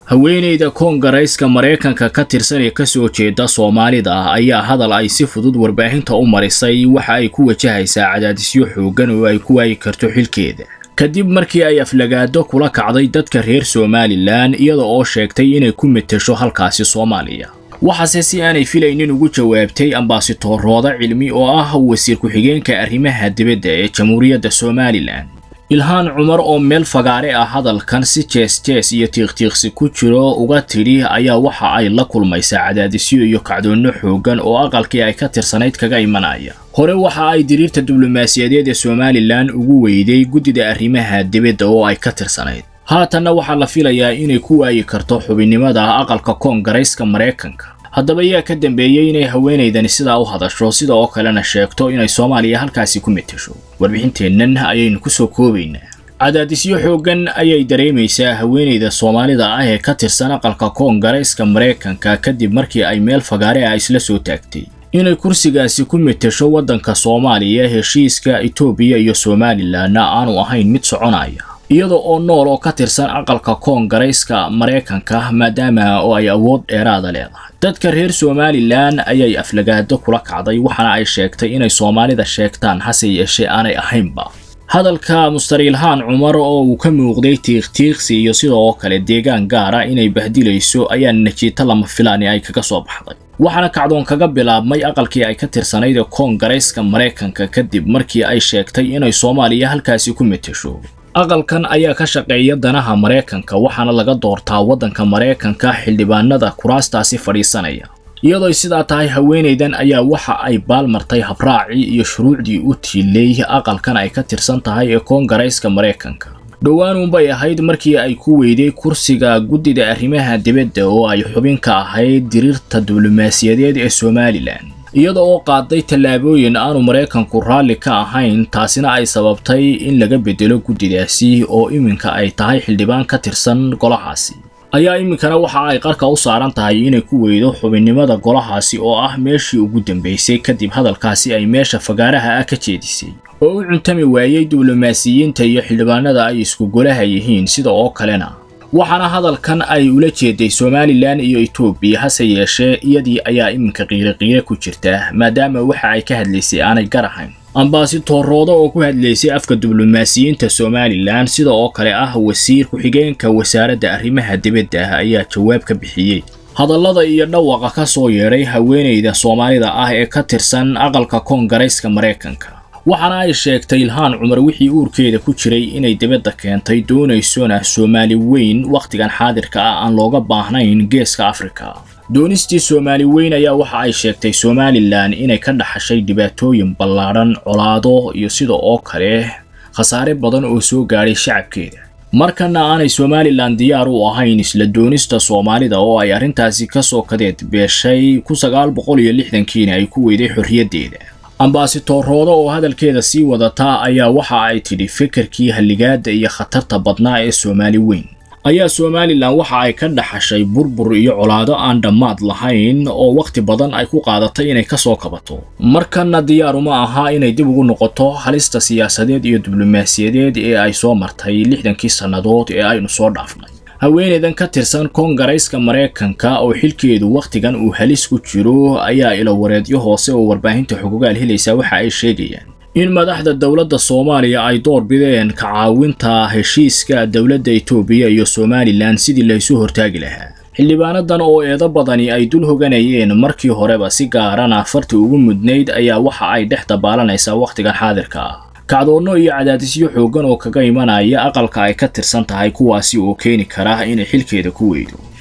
haweeneyda koongarayska maraykanka ka tirsan ee kasoo jeeda soomaalida ayaa hadal ay si fudud warbaahinta u marisay waxa ay ku wajahaysaa cadaadisyo xooggan oo ay ku waayi karto xilkeeda kadib markii ay aflagaado kula kacday dadka reer somalilan iyada oo sheegtay inay ku metesho halkaasi soomaaliya waxaase si aanay filaynin ugu jawaabtay ambaasitoorooda cilmi oo ah wasiir ku-xigeenka arrimaha dibadda ee jamhuuriyadda somalilan ilhaan cumar oo meel fagaare ah hadalkan si jees jees iyo tiiqtiiqsi ku jiro uga tidhi ayaa waxa ay la kulmaysaa cadaadisyo iyo kacdoonno xooggan oo aqalkii ay ka tirsanayd kaga imanaya hore waxa ay diriirta diblomaasiyadeed ee somalilan ugu weyday guddida arrimaha dibadda oo ay ka tirsanayd haatanna waxaa la filayaa inay ku waayi karto xubinnimada aqalka koongarayska maraykanka haddaba yaa ka dambeeyey inay haweenaydani sidaa u hadasho sida oo kalena sheegto inay soomaaliya halkaasi ku metesho warbixinteennan ayaynu ku soo koobaynaa cadaadisyo xooggan ayay dareemaysaa haweenayda soomaalida ah ee ka tirsan aqalka koongarayska maraykanka kadib markii ay meel fagaare ah isla soo taagtay inay kursigaasi ku metesho waddanka soomaaliya heshiiska etoobiya iyo somalilanna aanu ahayn mid soconaya iyada oo nool oo ka tirsan aqalka koongarayska maraykanka maadaama oo ay awood dheeraada leedahay dadka reer somalilan ayay aflagaado kula kacday waxaana ay sheegtay inay soomaalida sheegtaan hase yeeshee aanay ahaynba hadalka mustariilhaan cumar oo uu ka muuqday tiiqtiiqsi iyo sida oo kale deegaan gaara inay bahdilayso ayaa najiito lama filaani ay kaga soo baxday waxaana kacdoon kaga bilaabmay aqalkii ay ka tirsanayd ee koongarayska maraykanka kadib markii ay sheegtay inay soomaaliya halkaasi ku metesho aqalkan ayaa ka shaqeeya danaha maraykanka waxaana laga doortaa waddanka maraykanka xildhibaanada kuraastaasi fadhiisanaya iyadoo sidaa tahay haweenaydan ayaa waxa ay baalmartay habraacii iyo shuruucdii u tiilay aqalkan ay ka tirsan tahay ee koongarayska maraykanka dhowaanuunbay ahayd markii ay ku weyday kursiga guddida arrimaha dibadda oo ay xubin ka ahayd diriirta diblomaasiyadeed ee somalilan iyada oo qaaday tallaabooyin aanu maraykanku raalli ka ahayn taasina ay sababtay in laga bedelo guddidaasi oo iminka ay tahay xildhibaan ka tirsan golahaasi ayaa iminkana waxa ay qarka u saaran tahay inay ku weydo xubinnimada golahaasi oo ah meeshii ugu dambaysay kadib hadalkaasi ay meesha fagaaraha ah ka jeedisay oo u cuntami waayey diblomaasiyiinta iyo xildhibaanada ay isku golaha yihiin sida oo kalena waxaana hadalkan ay ula jeeday somalilan iyo etoobiya hase yeeshee iyadii ayaa iminka qiiroqiire ku jirta maadaama waxa ay ka hadlaysay aanay gar ahayn ambaasitoorooda oo ku hadlaysay afka diblomaasiyiinta somalilan sida oo kale ah wasiir ku-xigeenka wasaaradda arrimaha dibadda ayaa jawaab ka bixiyey hadallada iyo dhawaqa ka soo yeedhay haweenayda soomaalida ah ee ka tirsan aqalka koongarayska maraykanka waxaana ay sheegtay ilhaan cumar wixii uurkeeda ku jiray inay dibadda keentay doonaysona soomaali weyn wakhtigan xaadirka ah aan looga baahnayn geeska afrika doonistii soomaali weyn ayaa waxa ay sheegtay somalilan inay ka dhaxashay dhibaatooyin ballaadhan colaado iyo sida oo kale khasaare badan oo soo gaadhay shacabkeeda markana aanay somalilan diyaar u ahayn isla doonista soomaalida oo ay arrintaasi ka soo kadeed beeshay ku sagaal boqol iyo lixdankiina ay ku weyday xorriyaddeeda ambaasitoorooda oo hadalkeeda sii wadataa ayaa waxa ay tidhi fikirkii halligaada iyo khatarta badnaa ee soomaali weyn ayaa somalilan waxa ay ka dhaxashay burbur iyo colaado aan dhammaad lahayn oo wakhti badan ay ku qaadatay inay ka soo kabato markana diyaaruma aha inay dib ugu noqoto halista siyaasadeed iyo diblomaasiyadeed ee ay soo martay lixdankii sannadood ee aynu soo dhaafnay haweenaydan ka tirsan koongarayska maraykanka oo xilkeedu wakhtigan uu halis ku jiro ayaa ilowareedyo hoose oo warbaahinta xogogaal helaysaa waxa ay sheegayaan in madaxda dowladda soomaaliya ay door bideen ka caawinta heshiiska dowladda etoobiya iyo somalilan sidii laysu hortaagi lahaa xildhibaanadan oo eedo badani ay dul hoganayeen markii horeba si gaarana farti ugu mudnayd ayaa waxa ay dhex dabaalanaysaa wakhtigan xaadirka ah kacdoonno iyo cadaadisyo xooggan oo kaga imanaya aqalka ay ka tirsan tahay kuwaasi oo keeni kara inay xilkeeda ku weydo